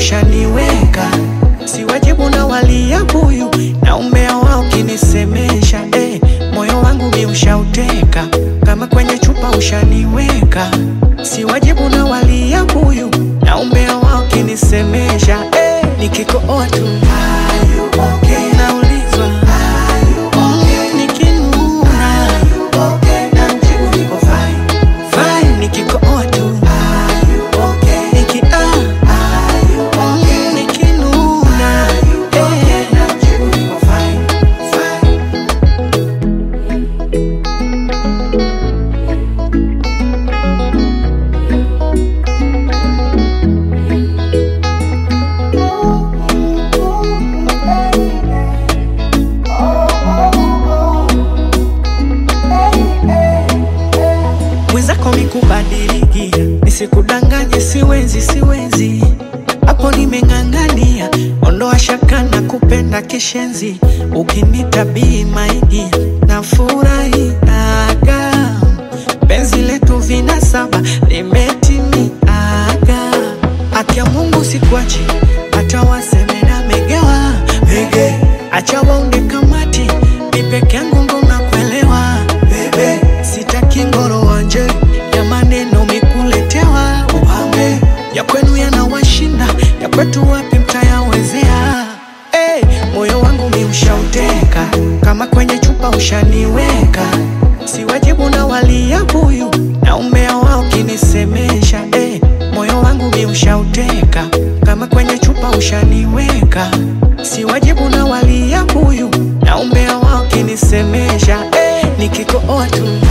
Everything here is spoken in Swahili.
ushaniweka, si wajibu na walia buyu na umbea wao kinisemesha eh, moyo wangu mi ushauteka kama kwenye chupa ushaniweka, si wajibu na walia buyu na umbea wao kinisemesha eh, nikikooa tu naulizwa mm, nikinuna namjibu niko fine, fine, nikikooa tu niki ah, mm, nikinuna eh, namjibu niko fine, fine. mwenzako mikubadilikia, nisikudanganye, siwezi siwezi, hapo nimeng'ang'ania, ondoa shaka na kupenda kishenzi, ukinitabii maigi na furahiaga, penzi letu vina saba limetimiaga, akia Mungu sikuachi, hata waseme na megewa mege, acha waunge kamati, ni peke yangu ndo nakuelewa bebe, sitaki ngoro wanje ya maneno mikuletewa upambe ya kwenu yanawashinda ya kwetu wapi mtayawezea hey, moyo wangu mi ushauteka kama kwenye chupa ushaniweka si wajibu na walia buyu na umbea wao kinisemesha hey, moyo wangu mi ushauteka kama kwenye chupa ushaniweka si wajibu na walia buyu na umbea wao kinisemesha hey, nikikooa tu